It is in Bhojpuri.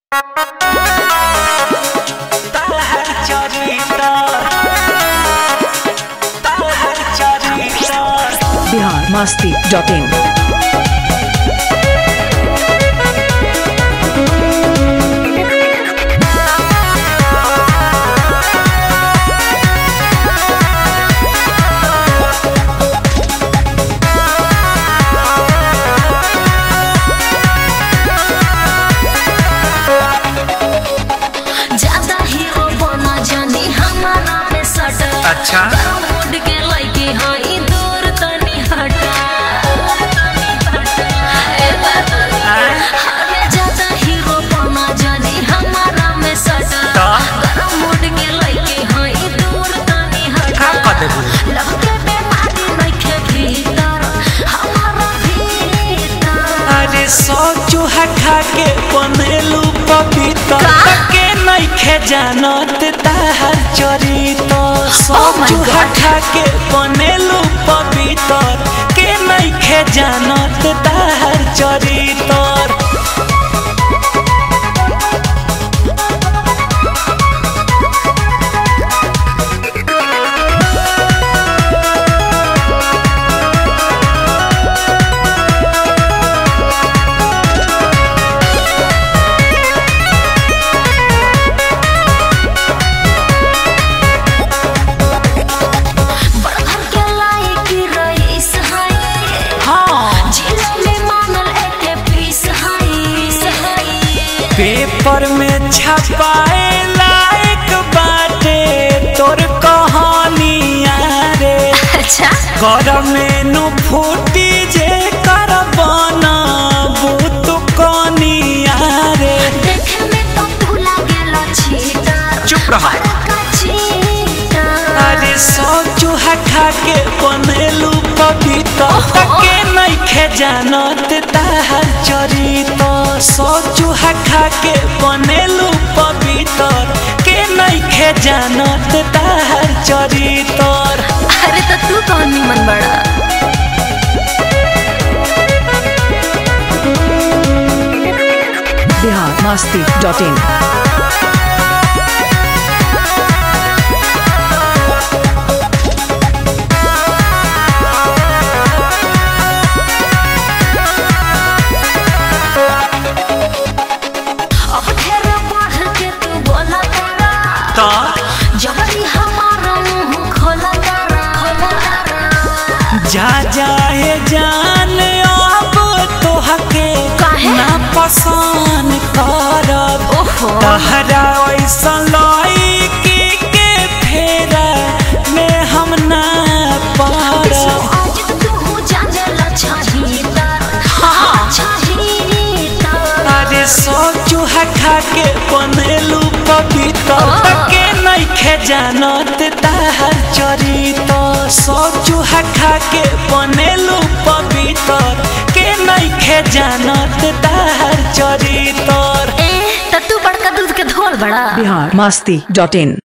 बिहार मस्ती डॉट इन ज्यादा हीरो बना जानी हमारा में सटा अच्छा। मुड के लइके हई दूर तनी हटा ए बाबा, अरे ज्यादा हीरो बना जानी हमारा में सटा तो? गरम मुड के लइके हई दूर तनी हटा का कर देबू? लव के बीमारी नइखे भीतर हमारा भीतर अरे सौ चूहा खा के बनेलू पपीता का? के नइखे जानत ताहर चरित सौ Oh my चूहा God. खा के बनेलू पपीता के नइखे जानत ताहर चरित बड़घर के लायक रईस हई हाँ जिला में मानल एके पीस हई पेपर में छपाए लायक बाटे तोर कहानिया रे अच्छा कर मेनू फूटी जे कर बनाबू तू कनिया रे देखे में तो तू लागेला चीटर चुप रहा बड़का चीटर अरे सौ चूहा खा के बनेलू पपीता के नइखे जानत ताहर चरित सौ चूहा खा के बनेलू पपीता के नइखे जानत ताहर चरित अरे तो तू कौन निमन बड़ा बिहार मस्ती डॉट इन अब ढेर बढ़ के तू बोला तारा तो जबरी हमारा मुंह खोला तारा खोला तारा जा जाए जान अब तोहके काहे? ना पसंद करब ओहो तहरा ऐसा लड़की के फेरा में हम ना पड़ब आज तू जानेला छहीतर हाँ छहीतर अरे सौ चूहा खा के बनेलू पपीता हाँ। के नइखे जानत ताहर चरित सौ चूहा खा के बनेलू पपीता के नइखे जानत ताहर चरित ए त तू बड़का दूध के धोल बड़ा बिहार मस्ती डॉट इन